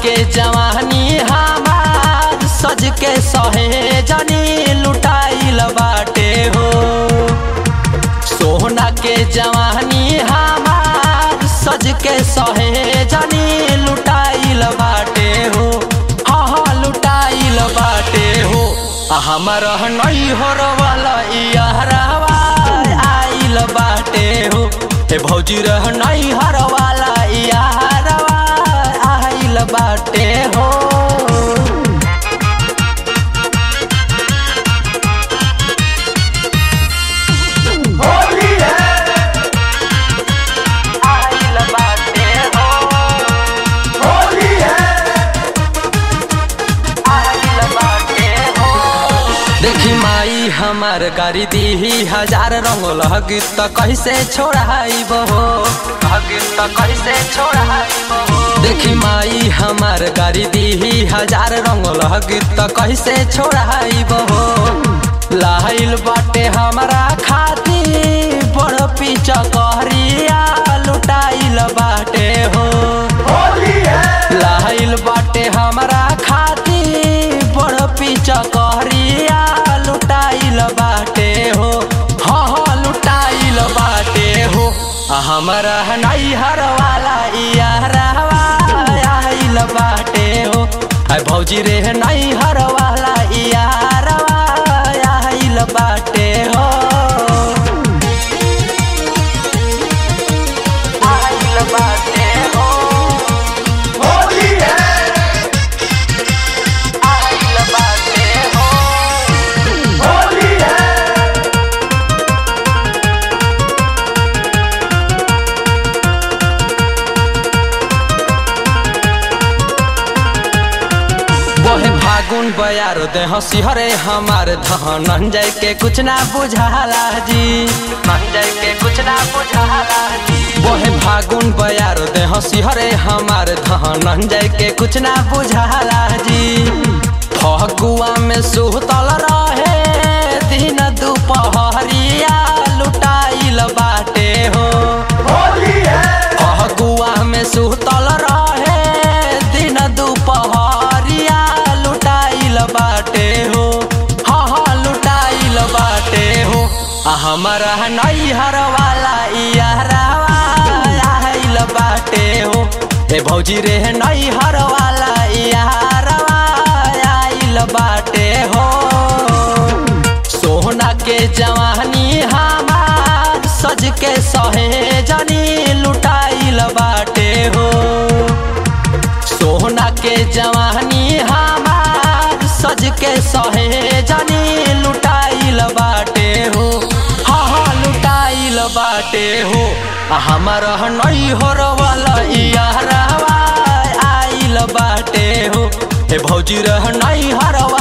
के जवानी हमार सज के सहे जनी लुटाइल बाटे हो सोना के जवानी हमार सज के सहे जनी लुटाइल बाटे हो हाँ हाँ लुटाइल बाटे हो आ हमर नहीं हो वाला यारवा आइल बाटे हो हे भौजी रह नहीं हर वाला यारवा आइल बाटे हो होली है आइल बाटे हो होली है आइल बाटे हो देखी माई हमार गाड़ी दी हजार रंग लगित त कैसे छोड़ाइब हो लगित त कैसे छोड़ाइब हो देखी माई हमार गाड़ी दी हजार रंग लगित त कैसे छोड़ाइब हो लाइल बाटे हमारा खाती बड़ पीछा कहरिया लुटाइल बाटे हो होली है लाइल बाटे हमरा खाती बड़ पीछा कहरिया लुटाइल बाटे हो हाँ हाँ लुटाइल बाटे हो आ हमरा नहीं हर वाला यारवा आइल बाटे हो आ भौजी रे नहीं हर वाला यारवा आइल बाटे हो आइल बाटे हो होली है आइल बाटे हो होली है बोहे फागुन बयार दे हंसी हरे हमार धन जाय के कुछ ना बुझाला जी जाय के कुछ ना बुझाला जी बोहे फागुन बयार दे हंसी हरे हमार धन जाय के कुछ ना बुझाला जी फगुआ में सुतल रहे दिन दुपहरिया लुटाइल बाटे हो होली है फगुआ में सुतल रहे दिन दुपहरिया लुटाइल बाटे हो हाँ हाँ लुटाइल बाटे हो आ हमारा नैहर वाला यारवा आइल बाटे हो ए भौजी रे नैहर वाला यारवा आइल बाटे हो सोना के जवानी हमार सज के सहे जनी लुटाइल बाटे हो सोना के जवानी हमार सज के सहे जनी लुटाइल बाटे हो हाँ हाँ लुटाइल बाटे हो आ हमर नहीं हो वाला यारवा आइल बाटे हो हे भौजी रह नहीं हरवा